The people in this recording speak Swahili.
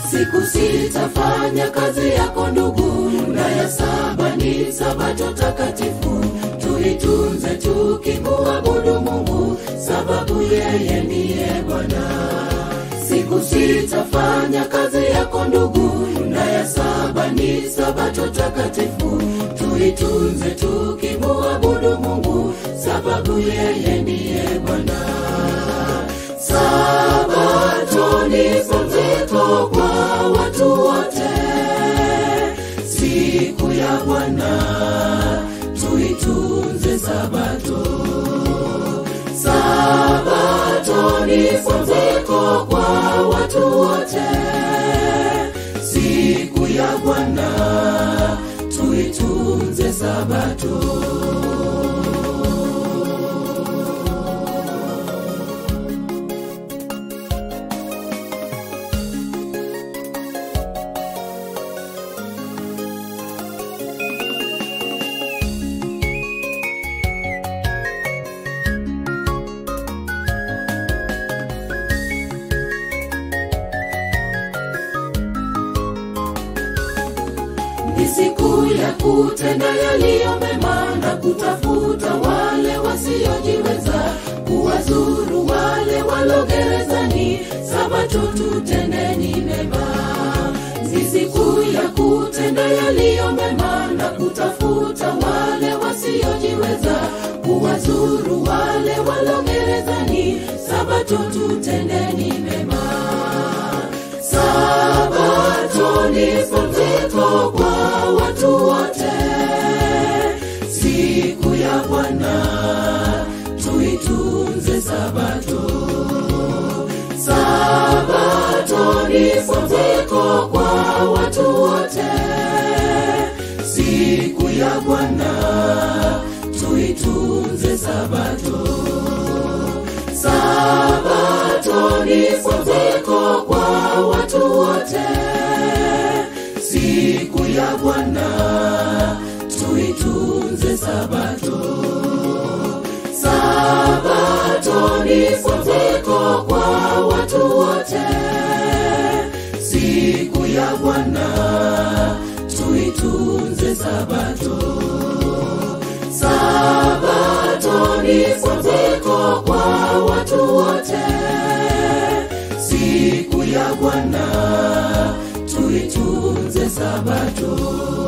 siku sita fanya kazi yako ndugu na ya saba ni sabato takatifu tuitunze tukimuabudu mungu sababu yeye ndiye bwana siku sita fanya kazi yako ndugu na ya saba ni sabato takatifu tuitunze tukimuabudu mungu sababu yeye ndiye bwana sabato ni pumziko kwa watu wote siku ya bwana tuitunze sabato sabato ni pumziko kwa watu wote siku ya bwana tuitunze sabato ni siku ya kutenda yaliyo mema na kutafuta wale wasiojiweza kuwazuru wale walogerezani sabato tutendeni mema ni siku ya kutenda yaliyo mema na kutafuta wale wasiojiweza kuwazuru wale walogerezani sabato tutendeni mema sabato ni pumziko kwa watu wote siku ya bwana tuitunze sabato sabato ni pumziko kwa watu wote siku ya bwana tuitunze sabato sabato ni pumziko kwa watu wote siku ya bwana tuitunze sabato sabato ni pumziko kwa watu wote siku ya bwana tuitunze sabato sabato ni pumziko kwa watu wote siku ya bwana tuitunze sabato